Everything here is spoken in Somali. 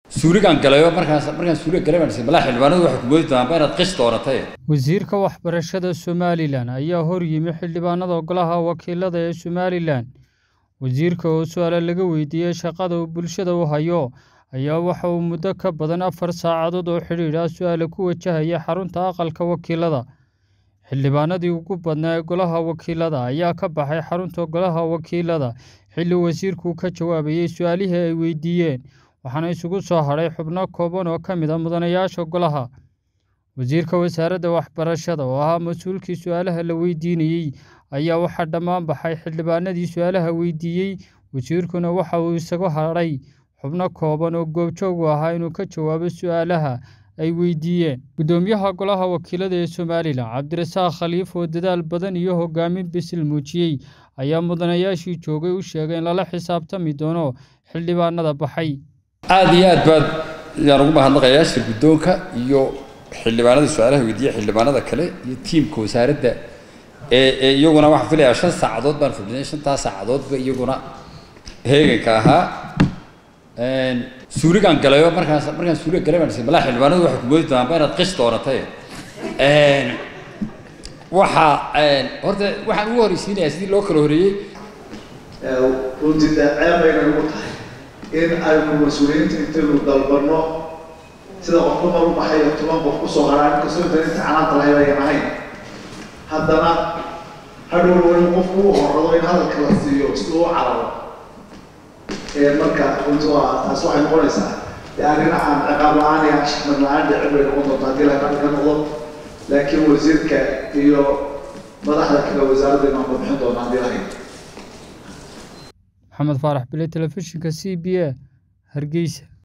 suuligaan galayo markaas markaan suuliga galay baan malaa xildhibaanadu waxay ku moodi doonaan inaad qis doonatay wasiirka waxbarashada somalilan ayaa hor yimi xildhibaanada golaha wakiilada ee somalilan wasiirka oo su-aale laga weydiiyey shaqada uu bulshada u hayo ayaa waxa uu muddo ka badan afar saacadood oo xidhiidh ah su-aale ku wajahaya xarunta aqalka wakiilada xildhibaanadii ugu badnaa ee golaha wakiilada ayaa ka baxay xarunta golaha wakiilada xilli wasiirku ka jawaabayey su-aalihii ay weydiiyeen waxaana isugu soo hadhay xubno kooban oo ka mid a mudanayaasha golaha wasiirka wasaaradda waxbarashada oo ahaa mas-uulkii su-aalaha la weydiinayey ayaa waxaa dhammaan baxay xildhibaanadii su-aalaha weydiiyey wasiirkuna waxa uu isagu hadhay xubno kooban oo goobjoog u ahaa inuu ka jawaabo su-aalaha ay weydiiyeen guddoomiyaha golaha wakiilada ee somalilan cabdirasaaq khaliif oo dadaal badan iyo hogaamin bisil muujiyey ayaa mudanayaashii joogay u sheegay in lala xisaabtami doono xildhibaanada baxay aada iyo aad baad yaan ugu mahadnaqayaa shir guddoonka iyo xildhibaanada su-aalaha weydiiya xildhibaanada kale iyo tiimka wasaaradda ee ee iyaguna waxaan filayaa shan saacadood baan fadhinay shantaa saacadoodba iyaguna heeganka ahaa suuligaan galayo markaas markaan suuliga galay baan malaa xildhibaanadu waxay ku moodi doonaan inaad qis doonatay waxaa horta waxaan ugu horreysiinayaa sidii loo kala horreeyey runtii dee ceeb bayna ugu tahay in aynu mas-uuliyiinta intaynu dalbanno sida qofka mar u baxay iyo toban qof kusoo haraan inkastoo intan inta canaanta lahayd ayan ahayn haddana hadhow in qofku u horrado in hadalka la siiyo si uu u cararo marka runtii waa taas waxay noqonaysaa dee arrin aan ciqaab la-aan iyo ashmar la-aan dhicin bay noqon doontaa haddii laga ka noqdo laakiin wasiirka iyo madaxda kale wasaaradda inaan warbixin doonaa haddii lahayd maxamed faarax bile telefishinka c b a hargeysa